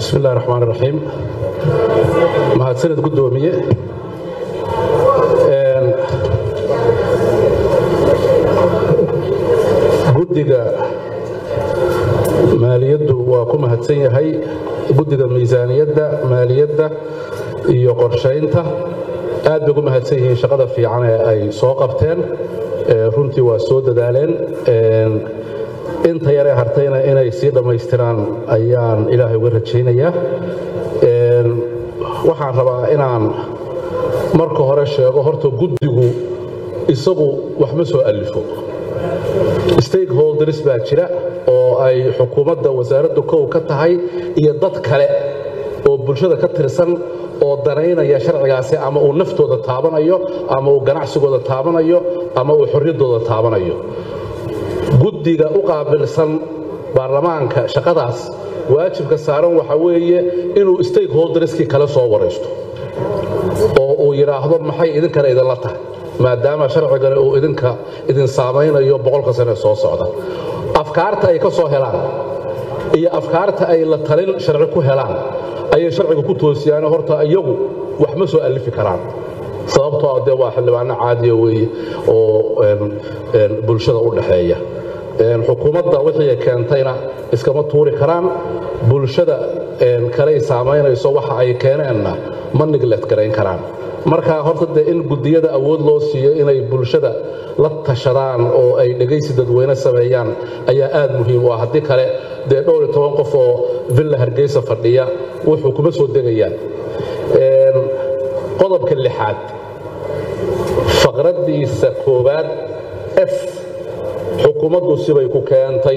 bismi illahi raxmaan raxiim mahadsanid guddoomiye guddiga maaliyaddu waa ku mahadsan yahay guddiga miisaaniyadda maaliyadda iyo qorshaynta aad bay gu mahadsan yihiin shaqada fiican ee ay soo qabteen runtii waa soo dadaaleen inta yaree hartayna inay sii dhammaystiraan ayaan ilaahay uga rajaynayaa waxaan rabaa inaan marka hore sheego horta guddigu isagu wax ma soo allifo stakeholders baa jira oo ay xukuumadda wasaaraddu kow ka tahay iyo dad kale oo bulshada ka tirsan oo danaynaya sharcigaasi ama uu naftooda taabanayo ama uu ganacsigooda taabanayo ama uu xorriyaddooda taabanayo guddiga u qaabilsan baarlamaanka shaqadaas waajibka saaran waxa weeye inuu stakeholderskii kale soo waraysto oo uu yidhaahdo maxay idinkana idinla tahay maadaama sharcigani uu idinka idin saamaynayo boqolka sane soo socda afkaarta ay ka soo helaan iyo afkaarta ay la talin sharci ku helaan ayay sharciga ku toosiyaan horta iyagu wax ma soo allifi karaan sababtoo dee waa xildhibaano caadiya weeye oo bulshada u dhaxeeya xukuumadda wixii keentayna iskama tuuri karaan bulshada kaley saamaynayso waxa ay keeneenna ma niglet garayn karaan marka horta dee in guddiyada awood loo siiyo inay bulshada la tashadaan oo ay dhegaysi dadweyne sameeyaan ayaa aad muhiim u ah haddii kale dee dhowr iyo toban qof oo villa hargeysa fadhiya wuxuu kuma soo degayaan qodobka lixaad faqraddiisa koowaad f xukuumaddu sibay ku keentay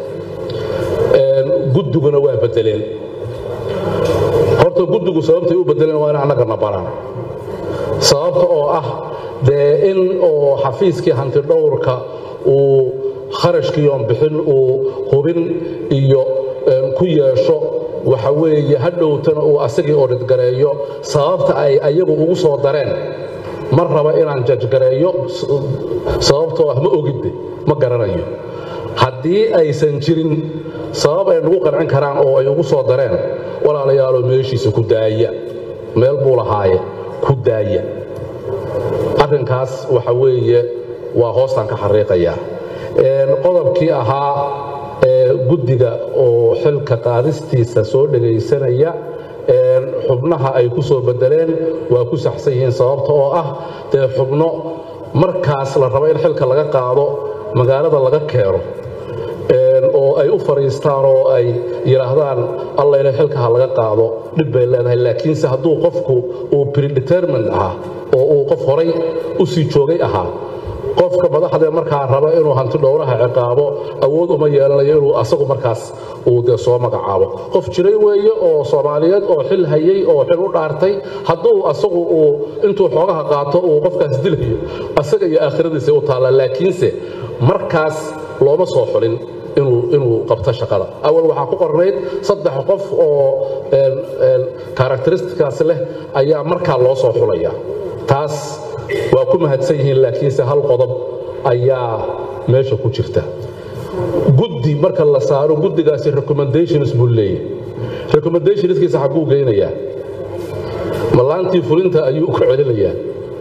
guddiguna waa beddeleen horta guddigu sababtay u beddeleen waa in annagana baraan sababta oo ah dee in oo xafiiskii hantidhowrka uu kharashkiiyoon bixin uu hubin iyo ku yeesho waxa weeye hadhowtana uu asagii odhidgareeyo sababta ay ayagu ugu soo dareen ma raba inaan jajgareeyo sababtoo ah ma ogidde ma garanayo haddii aysan jirin sabab ay nagu qancin karaan oo ay ugu soo dareen walaalayaaloo meeshiisa ku daaya meel buu lahaaye ku daaya arrinkaas waxa weeye waa hoostaan ka xariiqayaa qodobkii ahaa guddiga oo xilka qaadistiisa soo dhegaysanaya xubnaha ay ku soo beddeleen waa ku saxsan yihiin sababta oo ah dee xubno markaas la rabo in xilka laga qaado magaalada laga keeno oo ay u fadhiistaan oo ay yidhaahdaan allayna xilkaha laga qaado dhib bay leedahay laakiinse hadduu qofku uu predetermined ahaa oo uu qof horay u sii joogay ahaa qofka madaxdee markaa raba inuu hanti dhowraha ciqaabo awood uma yeelanayo inuu asagu markaas uu dee soo magacaabo qof jiray weeye oo soomaaliyeed oo xil hayay oo xil u dhaartay hadduu asagu uu intuu xoogaha qaato uu qofkaas dilayo asaga iyo aakhiradiisa u taallaa laakiinse markaas looma soo xulin inuu qabto shaqada awal waxaa ku qornayd saddex qof oo karakteristikaas leh ayaa markaa loo soo xulaya taas waa ku mahadsan yihiin laakiinse hal qodob ayaa meesha ku jirta guddi marka la saaro guddigaasi recommendations buu leeyahy recommendationskiisa xagguu geynayaa mallaantii fulinta ayuu ku celinayaa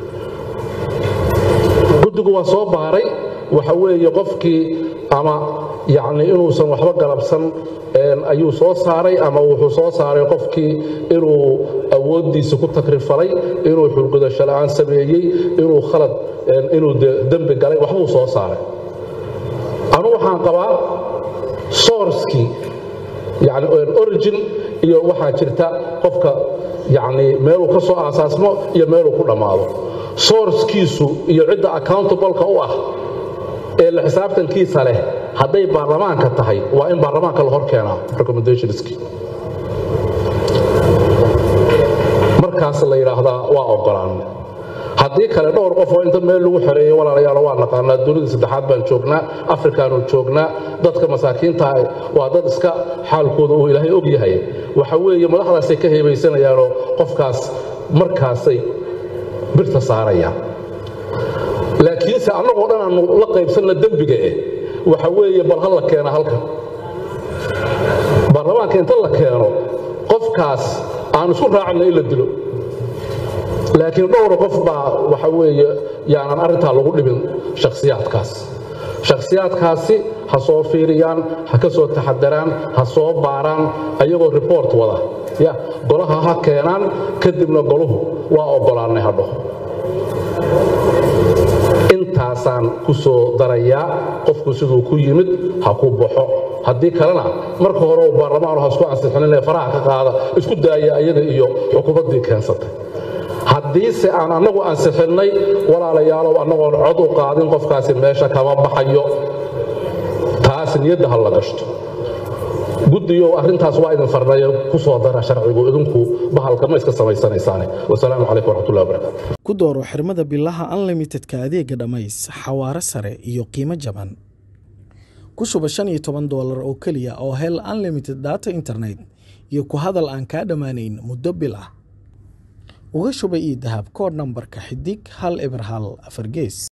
guddigu waa soo baaray waxa weeye qofkii ama yacni inuusan waxba galabsan ayuu soo saaray ama wuxuu soo saaray qofkii inuu awooddiisa ku takrifalay inuu xulgudasho la'aan sameeyey inuu khalad inuu dembi galay waxbuu soo saaray anu waxaan qabaa sourcekii yani origin iyo waxaa jirta qofka yani meeluu ka soo aasaasmo iyo meeluu ku dhammaado sourcekiisu iyo cidda accountableka u ah ee la xisaabtankiisa leh hadday baarlamaanka tahay waa in baarlamaanka la hor keenaa recommendationskii markaas la yidhaahdaa waa ogolaan haddii kale dhowr qof oo inta meel lagu xereeyo walaalayaal waa naqaanaa dunida saddexaad baan joognaa afrikaanu joognaa dadka masaakiintaah waa dad iska xaalkooda uu ilaahay og yahay waxa weeye madaxdaasay ka heebaysanayaanoo qofkaas markaasay birta saarayaan laakiinse annagoo dhan aanu la qaybsanna dembiga eh waxa weeye bal ha la keena halkan baarlamaanka inta la keeno qofkaas aan isku raacina in la dilo laakiin dhowra qof baa waxa weeye yaanan arrintaa lagu dhibin shakhsiyaadkaas shakhsiyaadkaasi ha soo fiiriyaan ha ka soo taxadaraan ha soo baaraan ayagoo report wada ya golaha ha keenaan kadibna goluhu waa oggolaannay hadho intaasaan ku soo darayaa qofku siduu ku yimid ha ku baxo haddii kalena marka hore uu baarlamaanu ha isku ansixinin ee faraha ka qaada isku daaya ayaga iyo xukuumaddii keensatay haddiise aan annagu ansixinnay walaalayaalow annagoon cod u qaadin qofkaasi meesha kama baxayo taas niyadda ha la gashto guddiyow arrintaas waa idin farnayo ku soo dara sharcigu idinku bahalka ma iska samaysanaysaane wasalaamu calaykum waraxmatullahi wabarakaatu ku dooro xirmada bilaha unlimitedka adeega dhammays xawaare sare iyo qiimo jaban ku shuba shan iyo toban doolar oo keliya oo hel unlimited data internet iyo ku hadal aan kaa dhammaanayn muddo bil ah uga shuba ii dahab koodh nambarka xidig hal eber hal afar gees